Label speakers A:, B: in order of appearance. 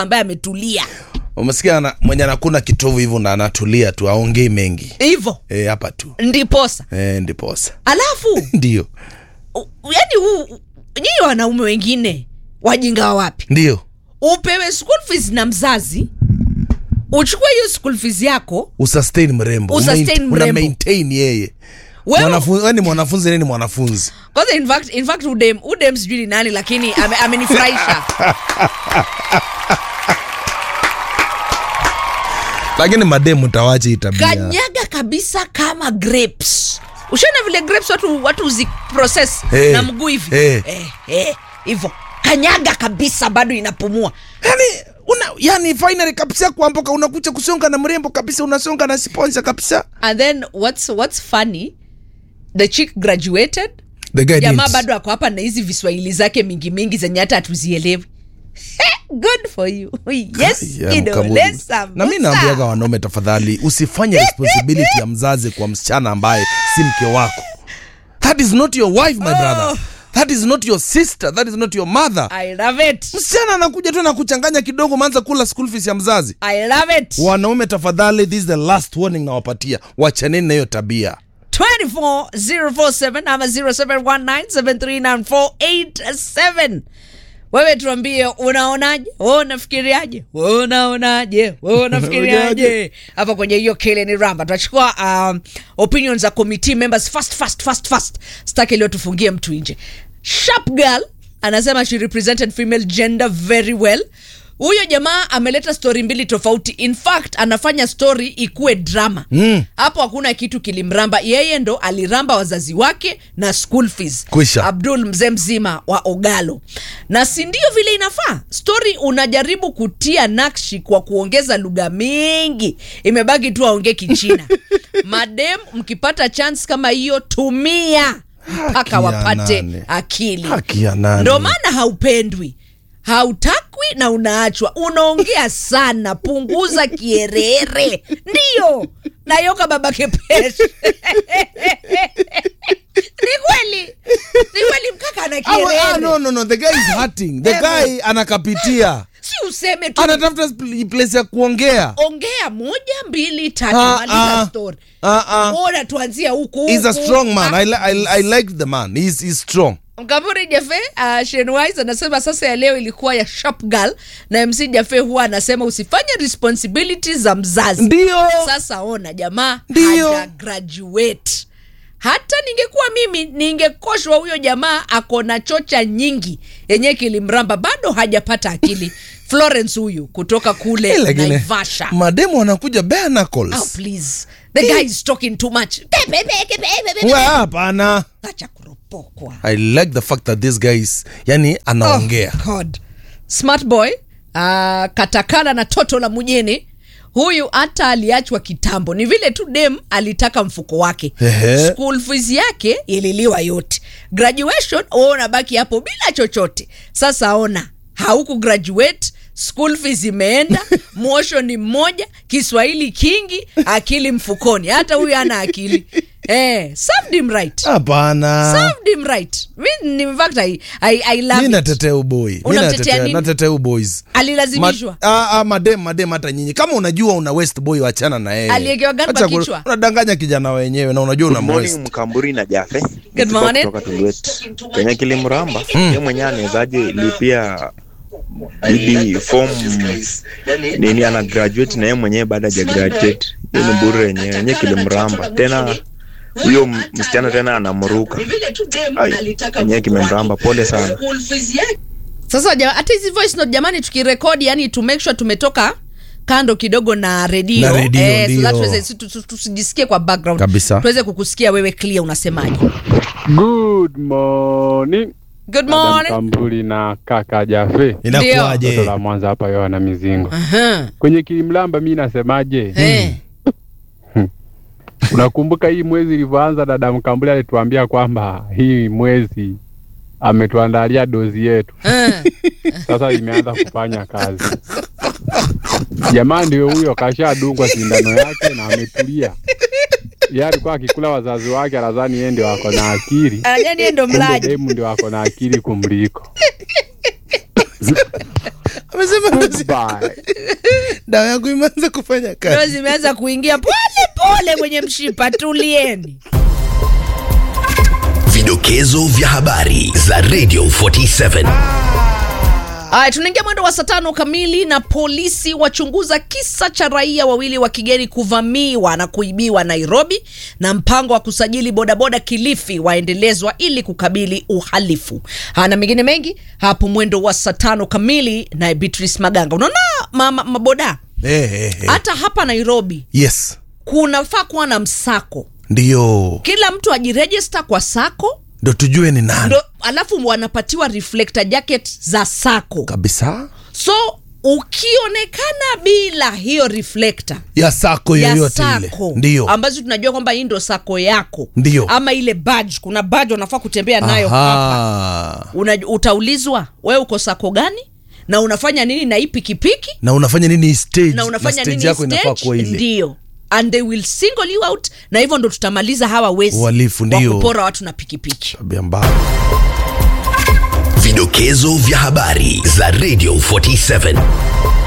A: sasa ambaye ametulia
B: umesikia ana- mwenye anakuna kitovu hivyo na anatulia tu aongei mengi
A: hivyo
B: Eh, hapa tu
A: ndiposa
B: e, ndiposa
A: alafu
B: ndio
A: u- yani huu nyinyi wanaume wengine wajinga wa wapi
B: ndio
A: upewe school fees na mzazi uchukue hiyo school fees yako
B: usustain mrembo
A: Usustain
B: Umain- una
A: mrembo.
B: maintain yeye
A: wewe
B: Mwanafunzi- wewe ni mwanafunzi nini mwanafunzi
A: kwanza in fact, in fact udem udem sijui ni nani lakini ame- amenifurahisha
B: lakini mademu tawache hii tabia
A: kanyaga kabisa kama grapes ushaona vile grapes watu watu uzi process
B: Eh,
A: na mguu hivi
B: eh.
A: eh, eh, hivyo kanyaga kabisa bado inapumua
B: yani una yani finally kabisa kuamboka unakuja kusonga na mrembo kabisa unasonga na sponsor kabisa
A: and then what's, what's funny the chick graduated
B: the guy
A: jamaa
B: didn't.
A: bado ako hapa na hizi viswahili zake mingi mingi zenye hata hatuzielewi good for you yes
B: Yeah,
A: kidole
B: mkamuli.
A: sambusa.
B: na mi naambiaga wanaume tafadhali usifanye responsibility ya mzazi kwa msichana ambaye si mke wako that is not your wife my brother that is not your sister that is not your mother
A: i love it
B: msichana anakuja tu na kuchanganya kidogo maanza kula school fees ya mzazi
A: i love it
B: wanaume tafadhali this is the last warning nawapatia wachaneni na hiyo tabia
A: 24047 ama 0719739487 wewe tuambie unaonaje wewe unafikiriaje wewe unaonaje wewe unafikiriaje hapa kwenye hiyo kile ni ramba tunachukua um, opinion za committee members fast fast fast fast staki leo tufungie mtu nje sharp girl anasema she represented female gender very well huyo jamaa ameleta stori mbili tofauti in fact anafanya stori ikuwe drama
B: Mm.
A: hapo hakuna kitu kilimramba yeye ndo aliramba wazazi wake na school fees
B: Kwisha.
A: abdul mzee mzima wa ogalo na si ndio vile inafaa stori unajaribu kutia nakshi kwa kuongeza lugha mingi imebaki tu aongee kichina madem mkipata chance kama hiyo tumia mpaka
B: Haki ya
A: wapate
B: nani?
A: akili
B: haki ya nani
A: ndo maana haupendwi hautakwi na unaachwa unaongea sana punguza kierere ndiyo nayoka babake peshe ni kweli ni kweli mkaka ana
B: Ah, ah,
A: kierere
B: no, no, no. the guy is hurting the
A: Ewe.
B: guy anakapitia
A: si useme tu
B: anatafuta spl- place ya kuongea
A: ongea moja mbili tatu
B: Ah,
A: maliza
B: ah.
A: story
B: Ah, ah.
A: ona tuanzia huku
B: he's a
A: huku.
B: strong man
A: Ah,
B: I, li- I, I like the man he's, he's strong
A: mkaburi jafe uh, shenwise anasema sasa ya leo ilikuwa ya sharp girl na mc jafe huwa anasema usifanye responsibility za mzazi
B: ndio
A: sasa ona jamaa
B: Ndio.
A: haja graduate hata ningekuwa mimi ningekoshwa huyo jamaa ako na chocha nyingi yenye kilimramba bado hajapata akili florence huyu kutoka kule
B: Eh, lakini
A: naivasha
B: mademu wanakuja bare
A: oh,
B: knuckles
A: please the guy is talking too much
B: Wa, hapana
A: acha kuropokwa
B: i like the fact that this guy is yani anaongea
A: Oh, God. smart boy uh, katakana na toto la mjini huyu hata aliachwa kitambo ni vile tu dem alitaka mfuko wake
B: Ehe.
A: school fees yake ililiwa yote graduation ona baki hapo bila chochote sasa ona hauku graduate school fees imeenda mwosho ni mmoja kiswahili kingi akili mfukoni hata huyu ana akili eh, served him right
B: hapana
A: served him right mi in fact I, I, I love
B: mi
A: it.
B: natetea uboi Mi
A: Unamtetea
B: natetea-
A: nini?
B: natetea uboys
A: alilazimishwa
B: Ma- ah, ah, madem madem hata nyinyi kama unajua una west boy wachana na yeye
A: Aliyekewa gani
B: Acha
A: kwa
B: ku-
A: kichwa?
B: unadanganya kijana wenyewe na unajua una
C: Good morning
B: mwest
C: Mkamburi na Jafe.
A: Good
C: Kutoka-
A: morning.
C: Kutoka Tulwet. Kwenye kilimramba yeye mwenyewe anawezaje lipia bibi form nini ana graduate na yeye mwenyewe baada ya graduate. Hiyo ni bure yenyewe yenyewe kilimramba. Tena huyo m- msichana tena anamruka. Ai, yenyewe kimemramba. Pole sana.
A: sasa ja- hata hizi voice note jamani tukirekodi yani to make sure tumetoka kando kidogo na redio
B: Na redio,
A: eh, so
B: ndio.
A: that tuweze- si- tu- tu- tusijisikie kwa background
B: Kabisa.
A: tuweze kukusikia wewe clear unasemaje
D: Good morning.
A: good
D: Madam
A: morning
D: Kambuli na kaka Jafe. Toto
B: inakuwaje
D: la Mwanza hapa Yohana Mizingo.
A: Aha.
D: Kwenye kilimlamba mi nasemaje?
A: Eh.
D: Unakumbuka hii mwezi ilivyoanza, dada Mkambuli alituambia kwamba hii mwezi ametuandalia dozi yetu.
A: Eh.
D: Sasa imeanza kufanya kazi. Jamaa ndio huyo kashadungwa sindano yake na ametulia. Yeye alikuwa akikula wazazi wake, anadhani yeye ndio ako na akili.
A: Anajua niye ndo
D: Kumbe
A: mlaji
D: demu ndio ako na akili kumliko.
B: amesema dozi-
D: Bye.
B: dawa yangu imeanza kufanya
A: ndo
B: kazi
A: zimeanza kuingia pole pole kwenye mshipa tulieni
E: Vidokezo vya habari za Radio 47.
A: Aya, tunaingia mwendo wa saa tano kamili na polisi wachunguza kisa cha raia wawili wa kigeni kuvamiwa na kuibiwa Nairobi, na mpango wa kusajili bodaboda Kilifi waendelezwa ili kukabili uhalifu. Haya na mengine mengi hapo mwendo wa saa tano kamili na Beatrice Maganga. Unaona mama maboda
B: eh, eh, eh.
A: hata hapa Nairobi
B: yes
A: kunafaa kuwa na msako,
B: ndio
A: kila mtu ajirejista kwa sako
B: ndo tujue ni nani
A: ndo, alafu wanapatiwa reflector jacket za sako
B: kabisa
A: so ukionekana bila hiyo reflector
B: ya sako
A: ya
B: yoyote ile
A: sako
B: ndio
A: ambazo tunajua kwamba hii ndo sako yako
B: Ndio.
A: ama ile badge kuna badge unafaa kutembea nayo hapa
B: Aha.
A: Una, utaulizwa wewe uko sako gani na unafanya nini na hii pikipiki
B: na unafanya nini stage
A: na unafanya
B: stage
A: nini
B: yako inafaa
A: stage?
B: kuwa ile
A: ndio and they will single you out na hivyo ndo tutamaliza hawa wezi
B: Uhalifu,
A: wa
B: ndio.
A: kupora watu na pikipiki
B: tabia mbaya
E: Vidokezo vya habari za Radio 47.